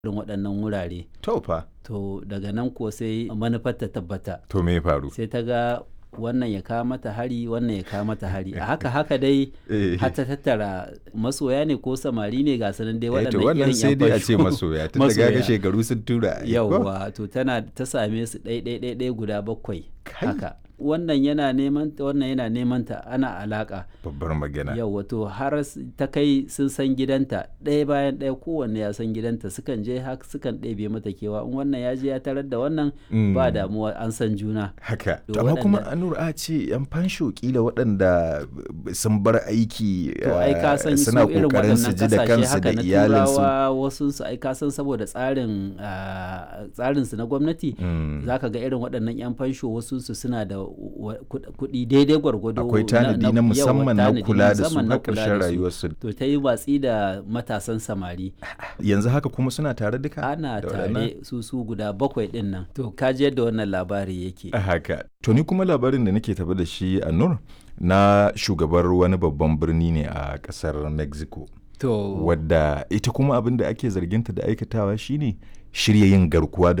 irin waɗannan wurare To fa, to daga nan ko sai manufar ta tabbata to me ya faru? sai ta ga wannan ya kawo mata hari wannan ya kawo mata hari a haka haka dai Eh. har ta tattara masoya ne ko samari ne ga sanan dai Eh, to waɗannan wannan irin sai yan dai a ce fasho. masoya tun da gaga Masoya. shekaru sun tura ai, ko? yauwa to tana ta same su ɗai ɗai ɗai ɗai guda bakwai Kai. haka wannan yana neman ta wannan yana neman ta ana alaka babbar magana yauwa to har s- ta kai sun san gidanta ɗaya bayan ɗaya kowanne ya san gidanta sukan je haka sukan ɗebe mata kewa in wannan ya je ya tarar da wannan Mm. ba damuwa an san juna haka To to amma kuma waɗanda- anur a ce yan fansho kila waɗanda sun bar aiki to ai ka san eh, su suna irin kokarin su waɗannan ji da kasashe kansu haka da na iyalinsu turawa wasu su ai ka san saboda tsarin ah, tsarin su na gwamnati Mm. zaka ga irin waɗannan yan fansho wasu su suna da wa- kuɗ- kuɗi daidai gwargwado akwai tanadi na yawa, musamman na tanadi kula da su musamman na kula ƙarshen da su. rayuwarsu to ta yi watsi da matasan samari yanzu haka kuma suna tare duka ana da waɗannan? tare su su guda bakwai ɗin nan to ka ji yadda wannan labari yake haka to ni kuma labarin da nake tafi da shi a nur na shugabar wani babban birni ne a ƙasar mexico to wadda ita kuma abin da ake zarginta da aikatawa shine shirya yin garkuwa da